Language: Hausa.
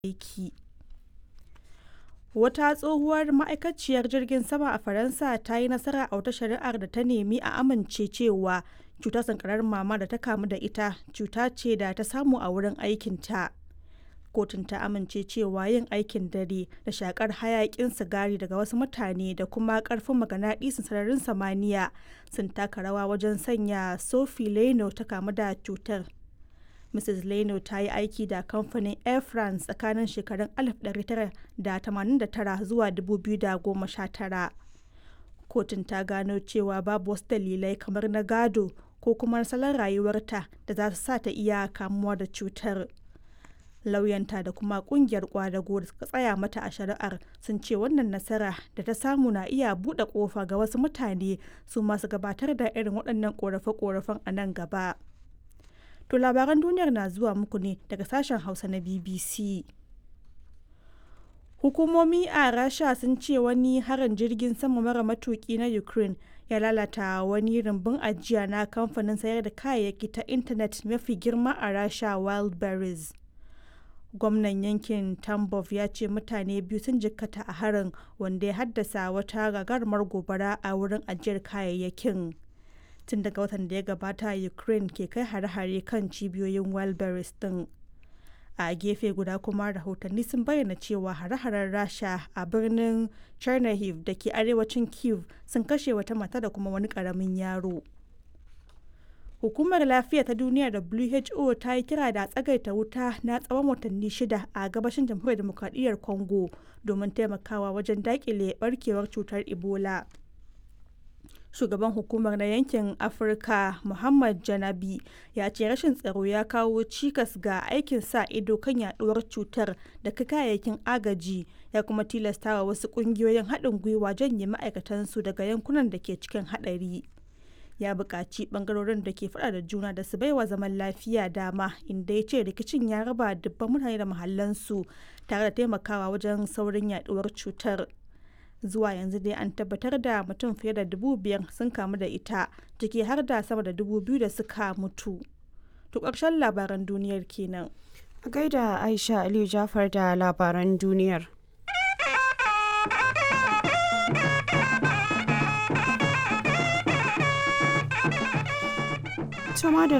aiki. Wata tsohuwar ma'aikaciyar jirgin sama a Faransa ta yi nasara a wata shari'ar da ta nemi a amince cewa cutar sankarar mama da ta kamu da ita cuta ce da ta samu a wurin aikinta. Kotun ta amince cewa yin aikin dare da shakar hayakin sigari daga wasu mutane da kuma karfin maganadisun sararin samaniya sun taka rawa wajen sanya Sophie Leno ta kamu da cutar. Mrs. Leno ta yi aiki da kamfanin Air France tsakanin shekarun 1989 zuwa 2019. Kotun ta gano cewa babu wasu dalilai kamar na gado ko kuma salon rayuwarta da za su sa ta iya kamuwa da cutar. Lauyanta da kuma kungiyar kwadago da suka tsaya mata a shari'ar sun ce wannan nasara da ta samu na iya buɗe ƙofa ga wasu mutane su masu gabatar da irin waɗannan ƙorafe-ƙorafen a nan gaba. To labaran duniyar na zuwa muku ne daga sashen Hausa na BBC. Hukumomi a Rasha sun ce wani harin jirgin sama mara matuki na Ukraine ya lalata wani rumbun ajiya na kamfanin sayar da kayayyaki ta intanet mafi girma a Rasha Wildberries. Gwamnan yankin Tambov ya ce mutane biyu sun jikkata a harin wanda ya haddasa wata gagarumar gobara a wurin ajiyar kayayyakin. tun daga watan da ya gabata ukraine ke kai hare-hare kan cibiyoyin wildberries din a gefe guda kuma rahotanni sun bayyana cewa hare-haren rasha a birnin chernihiv da ke arewacin kiev sun kashe wata mata da kuma wani karamin yaro hukumar lafiya ta duniya who ta yi kira da tsagaita wuta na tsawon watanni shida a gabashin jamhuriyar demokradiyyar congo domin taimakawa wajen dakile barkewar cutar ebola shugaban hukumar na yankin afirka muhammad janabi ya ce rashin tsaro ya kawo cikas ga aikin sa ido kan yaduwar cutar da kayayyakin agaji ya kuma tilastawa wasu kungiyoyin haɗin gwiwa janye ma'aikatansu daga yankunan da ke cikin haɗari ya buƙaci ɓangarorin da ke faɗa da juna da su baiwa zaman lafiya dama inda ya ce rikicin ya raba dubban mutane da mahallansu tare da taimakawa wajen saurin yaduwar cutar zuwa yanzu dai an tabbatar da mutum fiye da dubu biyar sun kamu da ita ciki har da sama da dubu biyu da suka mutu to ƙarshen labaran duniyar kenan a gaida aisha aliyu jafar da labaran duniyar Tuma da